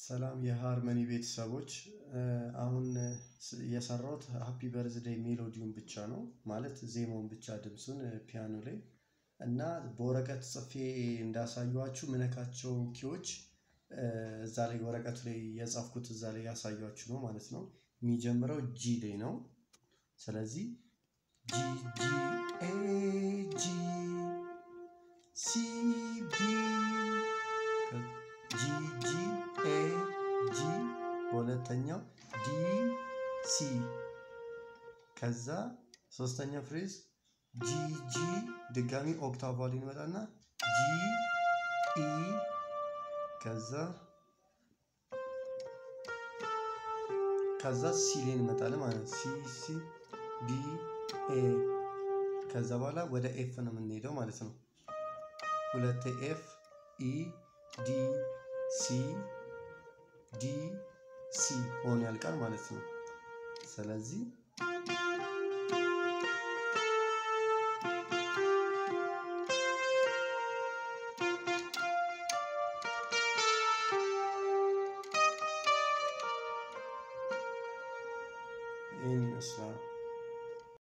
ሰላም የሃርመኒ ቤተሰቦች አሁን የሰራሁት ሃፒ በርዝዴይ ሜሎዲውን ብቻ ነው ማለት ዜማውን ብቻ ድምፁን ፒያኖ ላይ እና በወረቀት ጽፌ እንዳሳየኋችሁ ምነካቸው ኪዎች እዛ ላይ ወረቀቱ ላይ የጻፍኩት እዛ ላይ ያሳያችሁ ነው ማለት ነው። የሚጀምረው ጂ ላይ ነው። ስለዚህ ጂ ጂ ኤ ጂ ሲ ቢ ጂ ጂ ኤ ጂ በሁለተኛው ዲ ሲ ከዛ ሶስተኛው ፍሬዝ ጂ ጂ ድጋሚ ኦክታቭ ላይ እንመጣና ጂ ኢ ከዛ ከዛ ሲ ላይ እንመጣለን ማለት ነው። ሲ ሲ ዲ ኤ ከዛ በኋላ ወደ ኤፍ ነው የምንሄደው ማለት ነው። ሁለቴ ኤፍ ኢ ዲ ሲ ዲ ሲ ሆኖ ያልቃል ማለት ነው። ስለዚህ